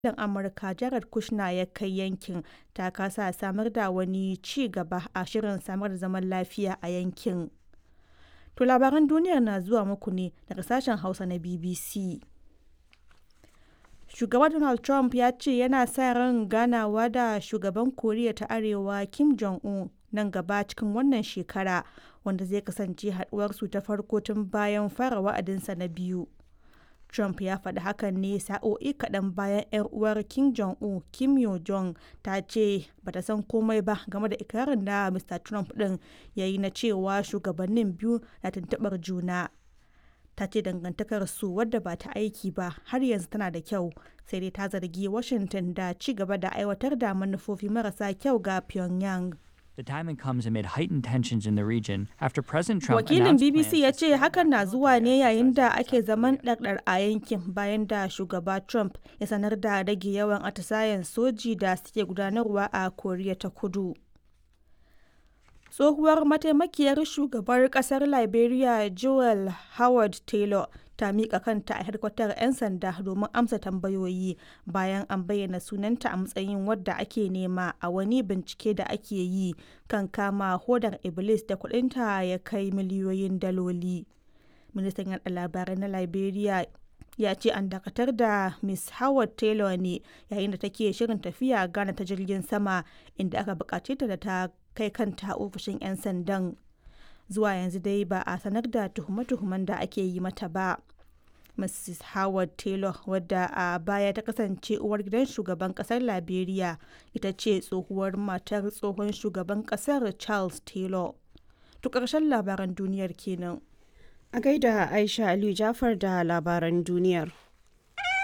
wakilin Amurka Jared Kushner ya kai yankin ta kasa samar da wani ci gaba a shirin samar da zaman lafiya a yankin. To labaran duniyar na zuwa muku ne daga sashen Hausa na BBC. Shugaba Donald Trump ya ce yana sa ran ganawa da shugaban Koriya ta Arewa Kim Jong-un nan gaba cikin wannan shekara wanda zai kasance haduwarsu ta farko tun bayan fara wa'adinsa na biyu. Trump ya faɗi hakan ne sa'o'i kaɗan bayan 'yar uwar Kim Jong-un Kim Yo Jong ta ce bata san komai ba game da ikirarin da Mr. Trump ɗin ya yi na cewa shugabannin biyu na tuntuɓar juna. Ta ce dangantakar su wadda ba ta aiki ba har yanzu tana da kyau sai dai ta zargi Washington da ci gaba da aiwatar da manufofi marasa kyau ga Pyongyang. The timing comes amid heightened tensions in the region after President Trump Wakilin announced BBC plans ya to ce hakan na zuwa ne yayin da ake zaman ɗarɗar a yankin bayan da shugaba Trump ya sanar da rage yawan atisayen soji da suke gudanarwa a Koriya ta Kudu. Tsohuwar mataimakiyar shugabar kasar Liberia Joel Howard Taylor ta miƙa kanta a hedkwatar 'yan sanda domin amsa tambayoyi bayan an bayyana sunanta a matsayin wadda ake nema a wani bincike da ake yi kan kama hodar Iblis da kudinta ya kai miliyoyin daloli. Ministan yaɗa labarai na Liberia ya ce an dakatar da Miss Howard Taylor ne yayin da take shirin tafiya Ghana ta jirgin sama inda aka bukace ta da ta kai kanta ofishin 'yan sandan. Zuwa yanzu dai ba a sanar da tuhume-tuhumen da ake yi mata ba. Mrs. Howard Taylor wadda a baya ta kasance uwar gidan shugaban kasar Liberia ita ce tsohuwar matar tsohon shugaban kasar Charles Taylor. To ƙarshen labaran duniyar kenan. A gaida Aisha Aliyu Jafar da labaran duniyar.